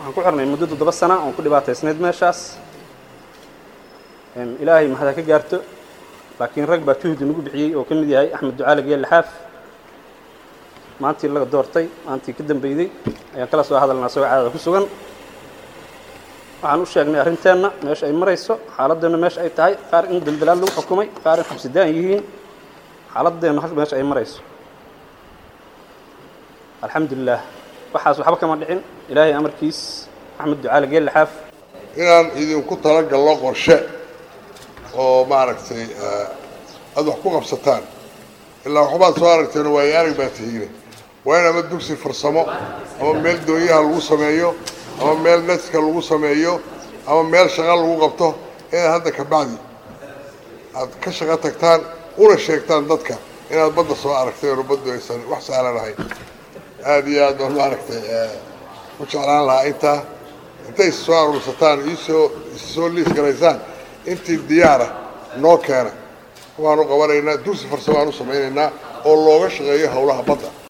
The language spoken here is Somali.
waxaan ku xirnay muddo toddoba sana oon ku dhibaataysnayd meeshaas ilaahay mahada ka gaarto laakiin rag baa juhdi nagu bixiyey oo ka mid yahay axmed ducaale geelle xaaf maantii laga doortay maantii ka dambeyday ayaan kala soo hadalnaa isagoo caadada ku sugan waxaan u sheegnay arrinteenna meesha ay marayso xaaladeenna meesha ay tahay qaar in daldalaad lagu xukumay qaar in xabsidaan yihiin xaaladeenna meesha ay marayso alxamdulilah waxaas waxba kama dhicin ilaahay amarkiis axmed ducaale geelle xaaf inaan idinku talagalno qorshe oo maaragtay aada wax ku qabsataan ilaa waxbaad soo aragteen waayo arag baa tihiine waa in ama dugsi farsamo ama meel doonyaha lagu sameeyo ama meel netka lagu sameeyo ama meel shaqo lagu qabto inaad hadda ka bacdi aad ka shaqo tagtaan una sheegtaan dadka inaad badda soo aragteen oo baddu aysan wax saalan ahayn aada iyo aad baan maaragtay ku jeclaan lahaa intaa intay is soo aruursataan iisoo is soo liis garaysaan intii diyaara noo keena waanu qabanaynaa dugsi farsamo aan u samaynaynaa oo looga shaqeeyo howlaha badda